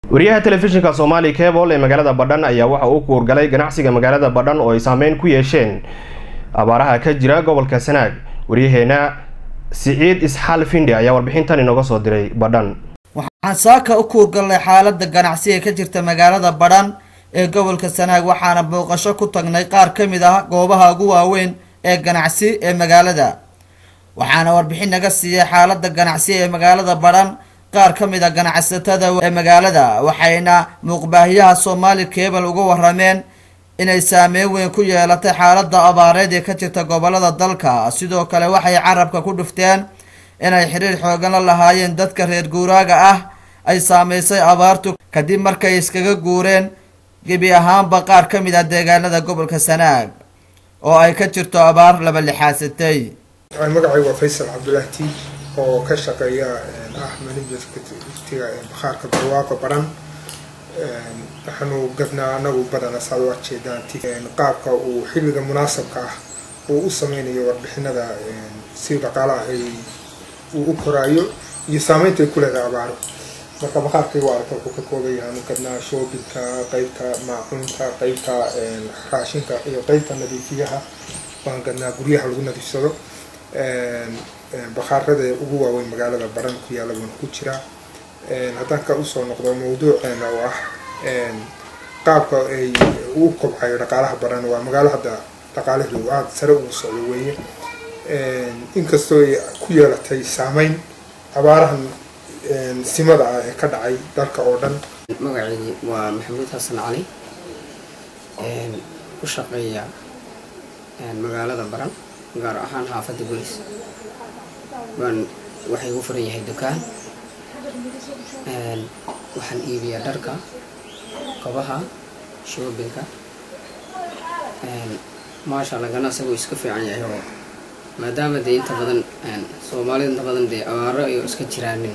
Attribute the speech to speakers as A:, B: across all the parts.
A: wariyaha telefishinka soomaali cebol ee magaalada badhan ayaa waxa uu kuurgalay ganacsiga magaalada badhan oo ay saameyn ku yeesheen abaaraha ka jira gobolka sanaag waryaheena siciid isxaal finde ayaa warbixintan inooga soo diray badhan
B: waxaan saaka u kuurgalnay xaalada ganacsi ee ka jirta magaalada badhan ee gobolka sanaag waxaana booqasho ku tagnay qaar ka mid ah goobaha ugu waaweyn ee ganacsi ee magaalada waxaana warbixin naga siiyay xaalada ganacsi ee magaalada badhan qaar ka mid a ganacsatada ee magaalada waxayna muuqbaahiyaha soomaali cebal uga warameen inay saameyn weyn ku yeelatay xaalada abaareed ee ka jirta gobolada dalka sidoo kale waxay carabka ku dhufteen inay xiriir xoogan la lahaayeen dadka reer guuraaga ah ay saameysay abaartu kadib markay iskaga guureen gebi ahaanba qaar ka mid ah deegaanada gobolka sanaag oo ay ka jirto abaar laba lixaasatay
C: magacay waa faysal cabdulaahi tiij oo ka shaqeeya ah managertiga bakhaarka barwaaqo baran waxaanu gadnaa anagu badana saad u arjeedaan qaabka uu xilliga munaasabka ah uu u sameynayo warbixinada si dhaqaalaha ay uu u koraayo iyo saameynta ay ku leedahay abaaro marka bakhaarkay waa arka wuxuu ka kooban yahay anu gadnaa shoobinka qeybta maacuunta qeybta raashinka iyo qeybta nadiifiyaha waan gadnaa guryaha lagu nadiifsado bakhaarada ugu waaweyn magaalada baran ku yaalla buuna ku jiraa haddaan ka usoo noqdo mawduuceena oo ah qaabka ay uu kobcayo dhaqaalaha baran waa magaalo hadda dhaqaalaheedu aada sare ugu socdo weeye inkastoo ay ku yeelatay saameyn abaarahan simada ah ee ka dhacay dalka oo dhan
D: magaceedii waa maxamuud xasan cali ku shaqeeya magaalada baran gaar ahaan xaafadda gulis waan waxay u furan yahay dukaan waxaan iibiyaa dharka kabaha shoobinka maasha allah ganacsigu iska fiican yahay oo maadaama dee inta badan soomaalida inta badan dee abaaro iyo iska jiraanin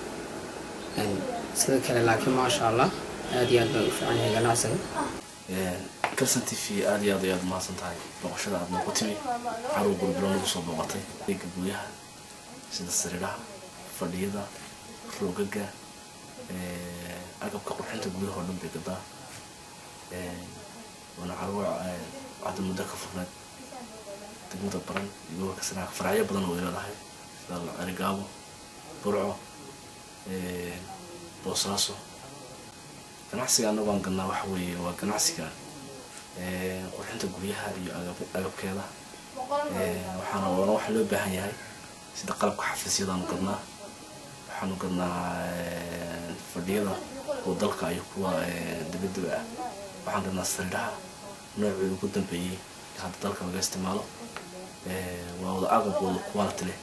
D: sida kale laakiin maasha allah aada iyo aad baan u fiican yahay ganacsiga
E: kalson t v aada iyo aad ayaad mahadsan tahay booqashada aada noogu timi caruw gulbilo nagu soo booqatay deega guryaha sida sariiraha fadhiyada roogaga agabka qurxinta guryaha oo dhan bay gadaa waana caruwa hadda muddo ka furneed degmada baran iyo gobolka sanaag faracyo badan oo ay leedahay sida cerigaabo burco boosaaso ganacsiga annagu aan gadnaa waxa weeye waa ganacsiga qurxinta guryaha iyo agabkeeda waxaana oona waxa loo baahan yahay sida qalabka xafiisyadaanu gadnaa waxaanu gadnaa fadhiyada oo dalka iyo kuwa dabadaba ah waxaan gadnaa sariiraha noocooda ugu dambeeyey hadda dalka laga isticmaalo waa wada agab wada quality leh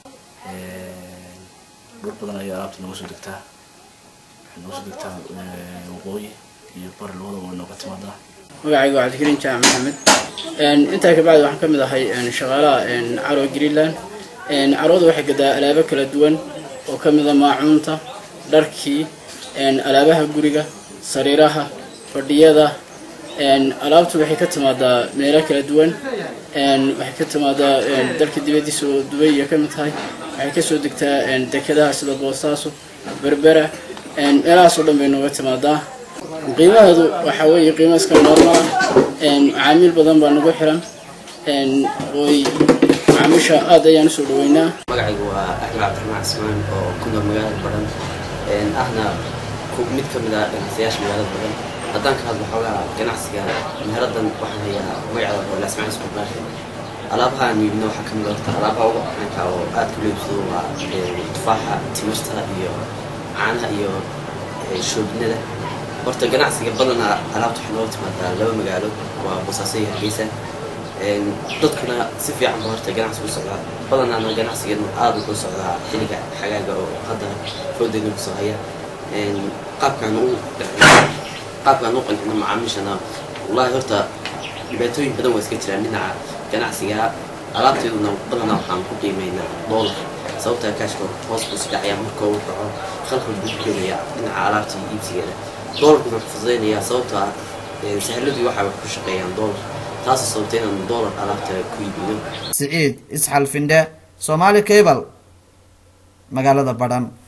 E: dhul badan ayaa alaabta nooga soo degtaa waxay nooga soo degtaa waqooyi iyo bari labadaba way nooga timaadaa
F: magacayga waa cabdikariin jaamac maxamed intaa kabacdi waxaan ka mid ahay shaqaalaha caro greenland carwada waxay gadaa alaabo kala duwan oo ka mid a maacuunta dharkii alaabaha guriga sariiraha fadhiyada alaabtu waxay ka timaadaa meelo kala duwan waxay ka timaadaa dalka dibadiisa oo dubay iyo ka mid tahay waxay kasoo degtaa dekedaha sida boosaaso berbera meelahaasoo dhan bay nooga timaadaa qiimaheedu waxaa weeye qiimo iska normal ah macaamiil badan baa nagu xiran oy macaamiisha aad ayaan usoo dhaweynaa
D: magacaygu waa axmed cabdiraxmaan cismaan oo ku nool magaalada baran ahna mid ka mid ah ganacsiyaasha magaalada baran haddaan ka hadlo xoogaa ganacsiga meheradan waxaan hayaa magaceeda oo lasmaan isku baashi alaabaha aan iibino waxaa ka mid horta alaabaha ugu caanka oo aadka loo iibsado waa tufaaxa timirta iyo caanaha iyo shoobinada horta ganacsiga badanaa alaabta waxay nooga timaadaa laba magaalo waa boosaaso iyo hargeysa dadkuna si fiican ba horta ganacsigu socdaa badanaana ganacsigeenu aada ugu socdaa xilliga xagaaga oo hadda foodeyna kusoo haya qaabkaan u qaabkaan u qancino macaamiishana wallaahi horta dhibaatooyin badan waa iska jiraan dhinaca ganacsiga alaabteeduna badanaa waxaan ku qiimeynaa doolar sababtaa kaashka hoos buu isdhacaya marka uu dhaco khalkhal buu ku keenaya dhinaca alaabta iyo iibsigeeda doolarkuna wuxuu fududeynayaa sababtoo ah sahladii waxaa wax ku shaqeeyaan doolar taasoo sababtay inaan doolar alaabta ku iibino
B: siciid isxal finde soomaali cebal magaalada badhan